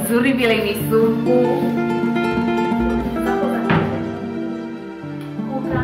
vizuri vile ni supu. Kuka.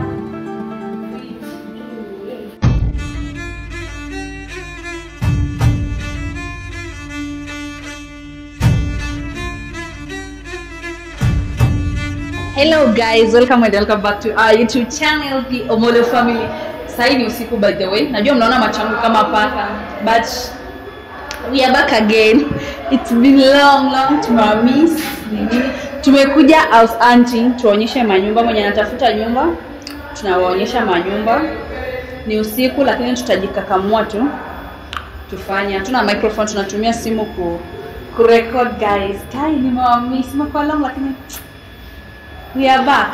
Hello guys, welcome and welcome back to our YouTube channel, the Omolo Family. Sasa ni usiku by the way. Najua mnaona macho yangu kama paka, but we are back again. It's been long long tumewamiss. Nini? Tumekuja house hunting tuwaonyeshe manyumba mwenye anatafuta nyumba. Tunawaonyesha manyumba. Ni usiku lakini tutajikakamua tu tufanye. Hatuna microphone, tunatumia simu ku kurecord guys. Tai nimewamiss. Imekuwa long lakini We are back.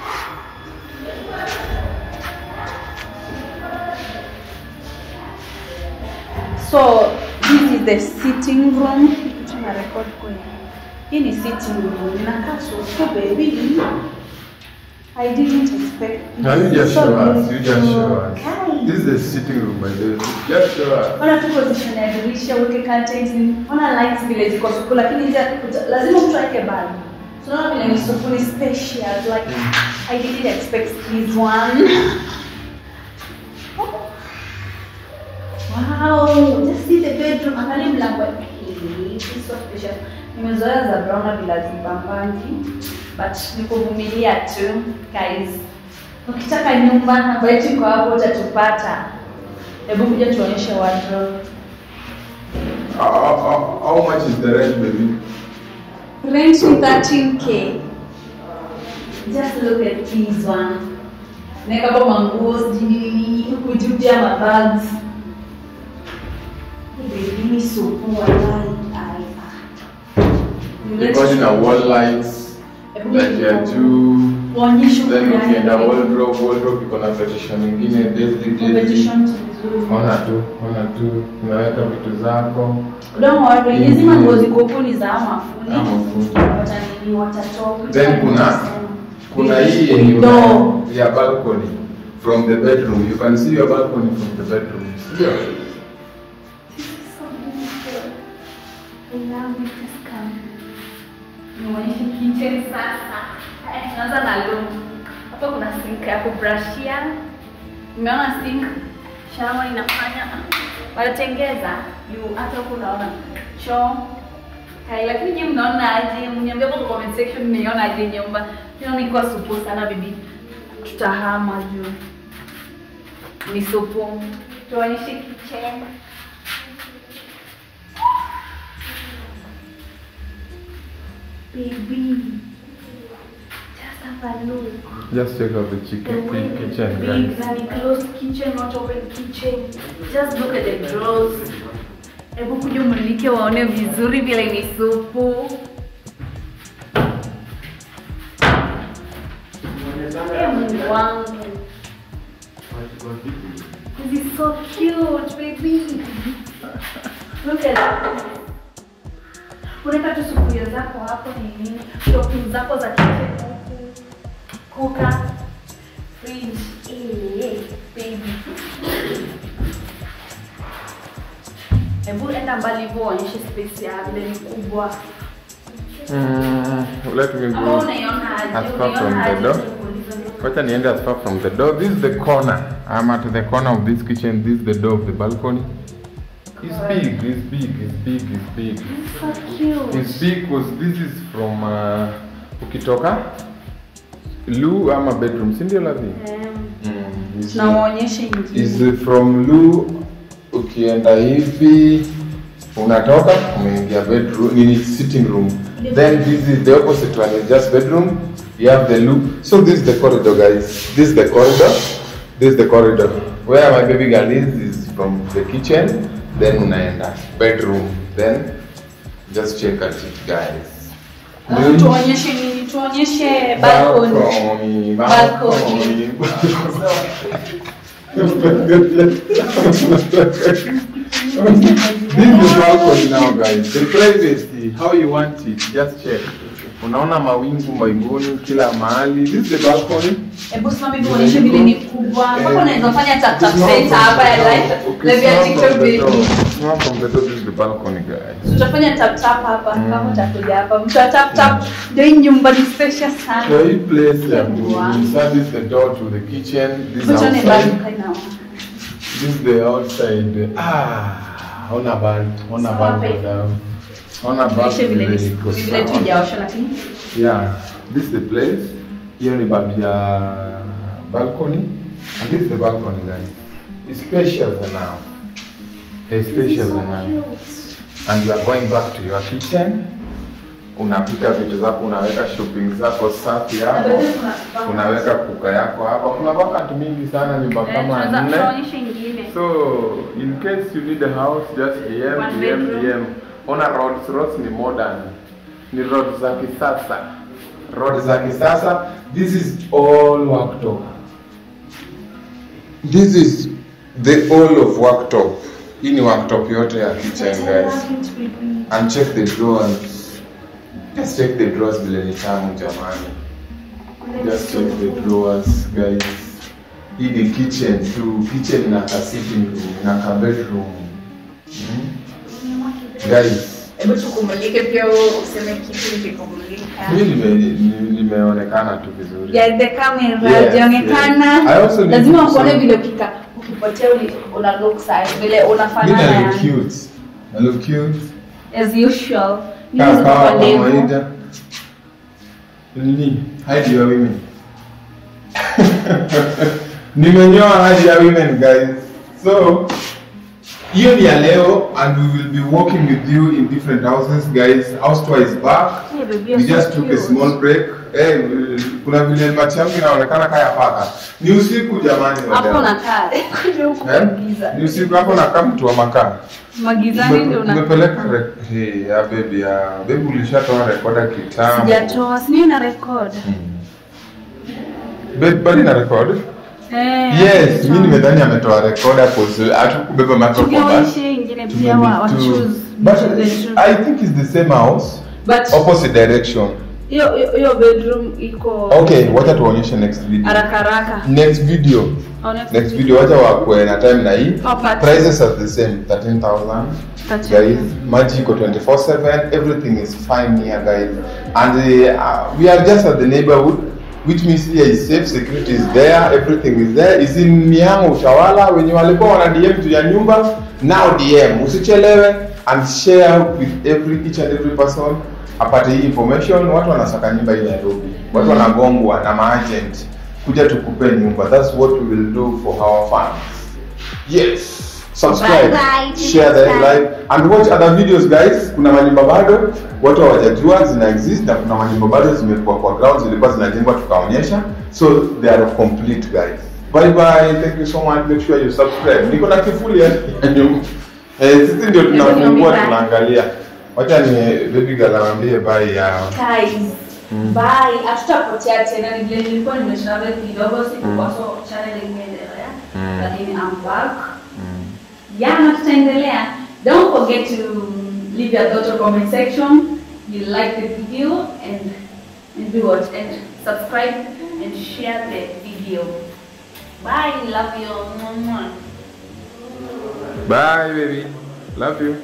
So this is the sitting room. Tuna record kwenye. Hii ni sitting room. Inakaa so so baby. I didn't expect. Now you just So show us. You just beautiful. show us. Guys. This is the sitting room by the way. Just show us. Ona tu position ya dirisha, uweke curtains, ona lights vile ziko supu, lakini hizi hakuja- lazima mtu aweke bulb. Tunaona vile ni supu ni spacious, like I didn't expect this one. Wow, just see the bedroom. Angalia mlango. Hii, it's so spacious. Nimezoea za brown na bila zibambangi, but nikuvumilia tu guys. Ukitaka nyumba ambayo iko hapo utatupata. Hebu kuja tuonyeshe wardrobe. How, how, how, how much is the rent, baby? Rent ni 13k. Just look at this one. Naweka hapo manguo sijui nini nini, huku juu pia mabags. Hii baby ni supu wallahi. Ai, ah. Because in a wall lights, Hebu like ya juu. Waonyeshe Then huku ukienda ndani. wardrobe, wardrobe iko na petition nyingine daisy daisy. Competition tu vizuri. Ona tu, ona tu. Unaweka vitu zako. Don't worry, hizi manguo ziko huku ni za mafundi. Ama fundi. Watanini, watatoka. Then kuna kuna hii yenye Door. una- ya balcony from the bedroom. You can see your balcony from the bedroom. Ndio. Nionyeshe kitchen sasa. Eh, tunaanza na room. Hapa kuna sink ya kubrushia. Umeona sink? Shower inafanya wanatengeza juu hata huku unaona choo. Hai, lakini nyinyi mnaona aje? Mniambie hapo kwa comment section mnaona aje nyumba. Naona iko supu sana bibi. Tutahama juu. Ni supu. Tuonyeshe kitchen. Baby, just have a look. Just check out the The chicken way kitchen, big guys. and closed kitchen, not open kitchen. Just look at the drawers. Hebu kuja umulike waone vizuri vile ni supu. Eh, Mungu wangu. This is so cute, baby. Look at that. Unaweka tu sufuria zako hapo ni nini? Shopping zako za kitchen huku. Kuka. Fridge. Eh, baby. Hebu enda mbali hivyo uonyeshe space ya vile ni kubwa. Mm, let me Ama go unaiona aje? as far from Unaiona the aje door. tukuulize ndio? Wacha niende as far from the door. This is the corner. I'm at the corner of this kitchen. This is the door of the balcony. It's big, it's big, it's big, it's big. So cute. It's big because this is from uh, ukitoka loo ama bedroom, si ndio lavi? Em, Tunawaonyesha ingine. Is from loo ukienda hivi unatoka umeingia bedroom nini sitting room then this is the opposite one is just bedroom you have the loo so this is the corridor guys this is the corridor this is the corridor where my baby girl is is from the kitchen then unaenda bedroom then just check at it guys Alafu tuonyeshe nini? Tuonyeshe balcony. balcony Balcony. This is balcony now guys. The privacy, how you want it, just check. Unaona mawingu mbinguni kila mahali. This is the balcony. Hebu simama hivi uonyeshe vile ni kubwa. Mpaka unaweza fanya tap tap It's not center from hapa the ya door. live. Okay, Live ya it's not TikTok from the door. baby. It's not from the door, this is the the balcony guys. tutafanya tap tap hapa Mm. kama utakuja hapa mtu wa tap tap ndio hii nyumba ni spacious sana So hii place ya ku Wow. you service the door to the kitchen. This Mtu ni outside. balcony now. This is the outside. Ah, ona band, ona Sawa, band babe. down. Ona band Tuishe vile vile ni- iko vile tu sawa. ijaosha lakini Yeah, this is the place. Hiyo ni babi ya balcony. And this is the balcony guys. It's spacious enough. It's spacious enough. And you are going back to your kitchen. Unapika vitu zako, unaweka shopping zako safi hapo. Unaweka kuka yako hapa. Kuna vacant mingi sana nyumba kama nne. ingine So, in case you need a house, just DM, One DM, bedroom. DM. Ona roads, roads ni modern. Ni roads za kisasa. Roads za kisasa. This is all worktop. This is the all of worktop. Hii ni worktop yote ya kitchen guys. And check the drawers. Just check the drawers vile ni tamu jamani. Just check the drawers guys. Hii ni kitchen tu. Kitchen na ka sitting room na ka bedroom. Mm. Guys, hebu tukumulike pia wewe useme kitu nikikumulika mimi nime- ni- nimeonekana tu vizuri. ya the camera Yes, jaonekana yes. I also need lazima to wakuone say- vile ukika ukipotea uli- una look sawa vile Mimi unafanana na look yani. cute. I look cute. as usual Mimi Kaa ziko sawa kwa ndevu. kawaida. Nini? Hide your women. Nimenyoa hide your women guys. So hiyo ni ya leo and we will be working with you in different houses guys. House tour is back. Yeah, baby, We you're just so took a cute. small break. Eh, kuna vile macho yangu inaonekana kaya paka. Ni usiku jamani. hapo wadau. nakaa kuja huku Eh? giza Ni usiku hapo nakaa mtu wa makaa. magizani ndio Ume- una Umepeleka re- hey, ya baby ya baby ulishatoa rekoda kitambo. sijatoa siniyo na record Babe bali na record? eh Yes, mimi nimedhani ametoa rekoda cause hatukubeba microphone. tugewaishe ingine pia wa wa Tumeni tu- choose But choose the choose. I think it's the same house, but opposite direction. hiyo hiyo- hiyo bedroom iko Okay, wacha tuonyeshe next video. haraka haraka Next video. Au next Next video wacha wakue na time na hii. Oh, but- Prices are the same, 13,000. 13,000. Guys, maji iko 24/7, everything is fine here guys. And uh, we are just at the neighborhood which means here is safe, security is there, everything is there. Is in Miango Utawala wenye walikuwa wana DM juu ya nyumba, now DM. Usichelewe and share with every each and every person apate hii information. Watu wanasaka nyumba hii Nairobi. Watu wanagongwa na maagent. Kuja tukupe nyumba. That's what we will do for our fans. Yes. Subscribe, Bye bye. share the live and watch other videos guys. Kuna manyumba bado watu hawajajua zina exist na kuna manyumba bado zimekuwa kwa ground zilikuwa zinajengwa tukaonyesha. So they are complete guys. Bye bye. Thank you so much. Make sure you subscribe. Niko na kifuli ya ya nyumba. Eh, sisi ndio tunafungua Bye. tunaangalia. Wacha ni baby girl awambie bye yao. guys bye hatutapotea tena ni vile nilikuwa nimetravel kidogo sikuwa so channel imeendelea lakini I'm back yeah na tutaendelea don't forget to leave your thoughts or comment section you like the video and and do what and subscribe and share the video bye love you Mwah, mwah. Bye baby. Love you.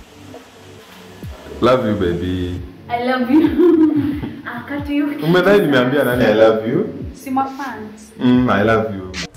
Love you baby. I love you akati you Umedhani nimeambia nani I love you? si my fans Mm, I love you.